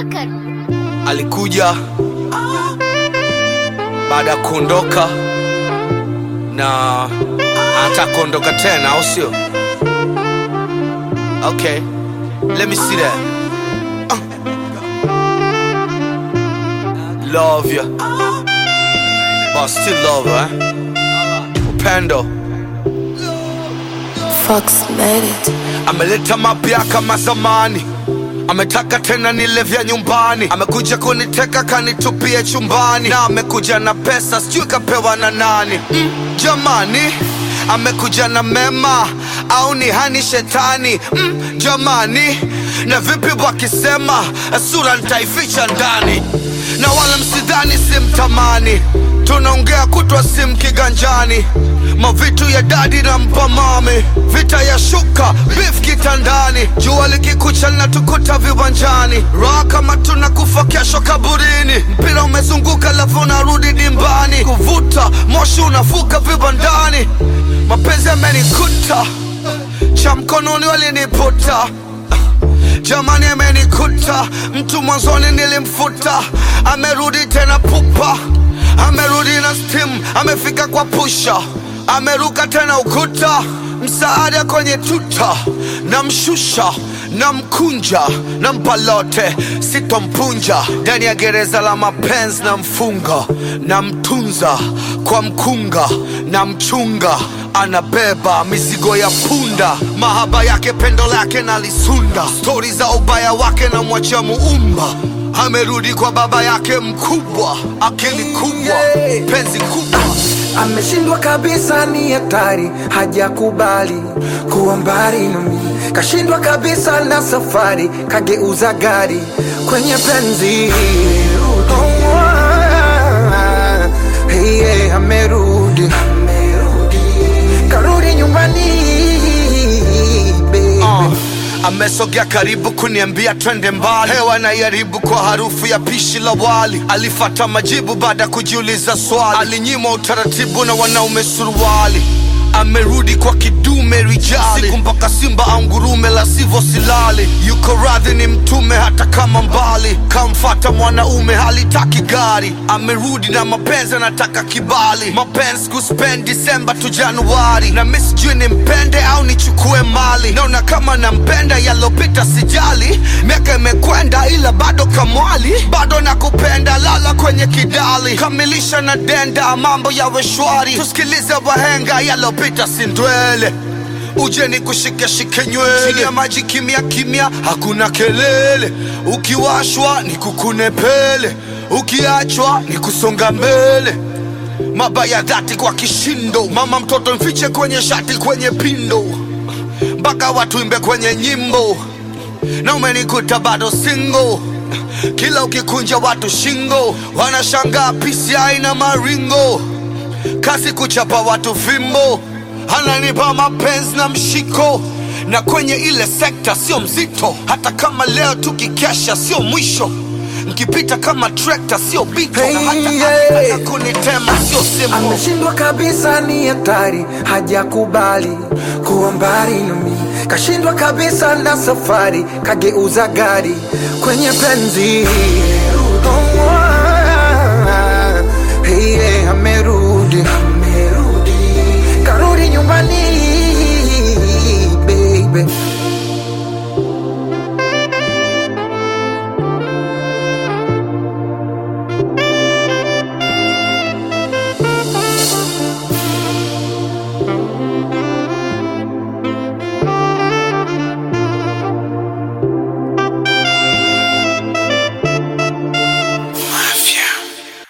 record. alikuja baada ya kuondoka na anataka kuondoka tena au sio okay let me see that uh. love you but still love her, eh? upendo Fox made it. ameleta mapya kama zamani ametaka tena nile vya nyumbani amekuja kuniteka kanitupie chumbani na amekuja na pesa sijui kapewa na nani mm, jamani amekuja na mema au ni hani shetani mm, jamani na vipi wakisema sura nitaificha ndani na wala msidhani simtamani tunaongea kutwa sim kiganjani mavitu ya dadi na mpamami vita ya shuka bif kitandani jua likikucha linatukuta viwanjani raha kama tunakufa kesho kaburini mpira umezunguka lafu unarudi dimbani kuvuta moshi unafuka vibandani mapenzi yamenikuta cha mkononi waliniputa jamani amenikuta mtu mwanzoni nilimfuta amerudi tena pupa amerudi na stim amefika kwa pusha ameruka tena ukuta msaada kwenye tuta namshusha namkunja nampa lote sitompunja ndani ya gereza la mapenzi na mfunga namtunza kwa mkunga na mchunga anabeba mizigo ya punda mahaba yake pendo lake na lisunda stori za ubaya wake na mwacha muumba amerudi kwa baba yake mkubwa akili kubwa penzi kubwa ameshindwa kabisa, ni hatari, hajakubali kuwa mbali nami, kashindwa kabisa na safari, kageuza gari kwenye penzi. Oh, ah, hey, yeah, amerudi, karudi nyumbani baby. uh, amesogea karibu kuniambia twende mbali hewa naiharibu kwa harufu ya pishi la wali alifata majibu baada ya kujiuliza swali alinyimwa utaratibu na wanaume suruali amerudi kwa kidume rijali siku mpaka simba au ngurume la sivyo silali yuko radhi ni mtume hata kama mbali kamfata mwanaume halitaki gari amerudi na mapenzi anataka kibali mapenzi kuspend disemba tu januari na mi sijui nimpende au nichukue mali naona kama nampenda yalopita sijali miaka imekwenda ila bado kamwali bado nakupenda lala kwenye kidali kamilisha na denda mambo yawe shwari tusikilize wahenga yalopita sindwele uje ni kushike shike nywele chini ya maji kimya kimya hakuna kelele ukiwashwa ni kukune pele ukiachwa ni kusonga mbele mabaya dhati kwa kishindo mama mtoto mfiche kwenye shati kwenye pindo mpaka watu imbe kwenye nyimbo na umenikuta bado single kila ukikunja watu shingo wanashangaa pisi aina maringo kasi kuchapa watu fimbo ananipa mapenzi na mshiko na kwenye ile sekta sio mzito hata kama leo tukikesha sio mwisho nkipita kama trekta sio bito na hata Hey, yeah. akitaka kunitema sio simo ameshindwa kabisa, ni hatari, hajakubali kuwa mbali nami, kashindwa kabisa na safari, kageuza gari kwenye penzi. Oh, ah, hey, yeah, amerudi, karudi nyumbani baby.